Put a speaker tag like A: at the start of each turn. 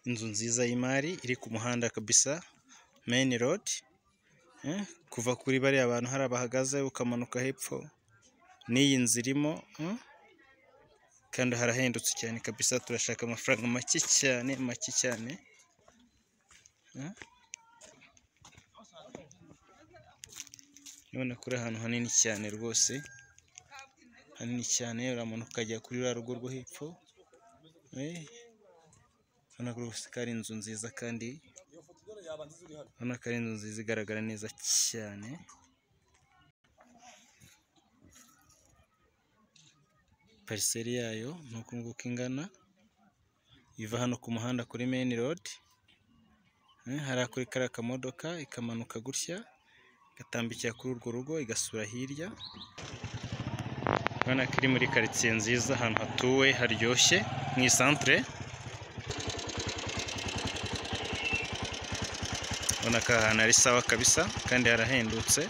A: Inzu nziza y'imari iri ku muhanda kabisa meyini rodi, kuva kuri bariya bantu hariya bahagaze ukamanuka hepfo n'iyi nzu irimo kandi harahendutse cyane kabisa turashaka amafaranga make cyane make cyane. Urabona ko ari ahantu hanini cyane rwose, hanini cyane uramanuka ukajya kuri ruriya rugo rwo hepfo, urabona rwose ko ari inzu nziza kandi urabona ko ari inzu nziza igaragara neza cyane. Pariseri yayo ni uku nguku ingana, iva hano ku muhanda kuri meyini rodi, hariya kuri kariya kamodoka ikamanuka gutya, igatambikira kuri urwo rugo igasura hirya, urabona ko iri muri karitsiye nziza ahantu hatuwe haryoshye mu isantere, urabona ko aha hantu ari sawa kabisa kandi harahendutse.